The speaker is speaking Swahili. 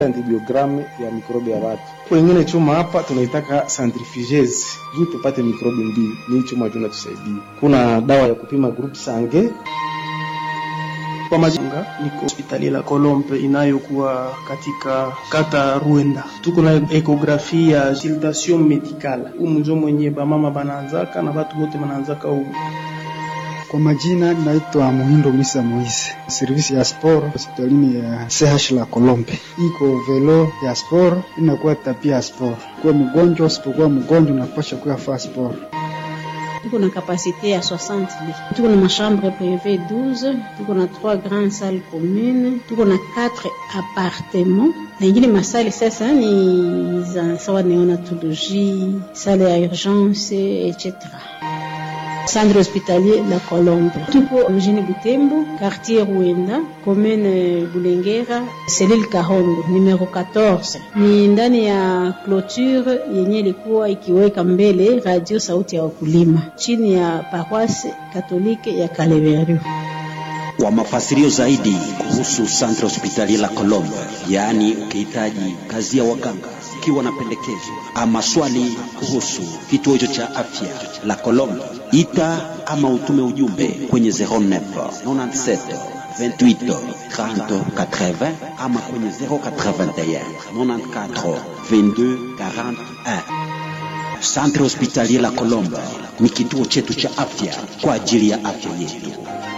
antibiogramu ya mikrobi ya watu. Wengine chuma hapa tunaitaka centrifugeuse juu tupate mikrobi mbili, ni chuma juu natusaidia. Kuna dawa ya kupima group sange kwa majanga niko hospitali la Kolombe inayokuwa katika kata Ruenda. Tuko na ekografi ya consultation medicale umunjo mwenye bamama banaanzaka na batu bote banaanzaka umu kwa majina naitwa Muhindo Misa Moise, servisi ya sport hospitalini ya CH la Kolombe. Iko velo ya sport inakuwa tapia ya sport. Kuwa mgonjwa usipokuwa mgonjwa unapasha kuya faa sport. Tuko na kapasite ya 60 lits. Tuko na machambre privé 12, tuko na 3 grandes salles communes, tuko na 4 appartements. Na ingine masali sasa ni za sawa neonatologie, salle ya urgence etc. Centre hospitalier La Colombe. Tupo mjini Butembo, quartier Ruenda, commune Bulengera, selile Kahondo, numero 14. Ni ndani ya clôture yenye ilikuwa ikiweka mbele radio sauti ya wakulima chini ya paroisse katolike ya Kaleveru. Kwa mafasirio zaidi kuhusu Centre Hospitalier La Colombe, yaani ukihitaji kazi ya waganga, ukiwa na pendekezo ama swali kuhusu kituo hicho cha afya La Colombe, ita ama utume ujumbe kwenye 09 97 28 30 80 ama kwenye 081 94 22 41. Centre Hospitalier La Colombe ni kituo chetu cha afya kwa ajili ya afya yetu.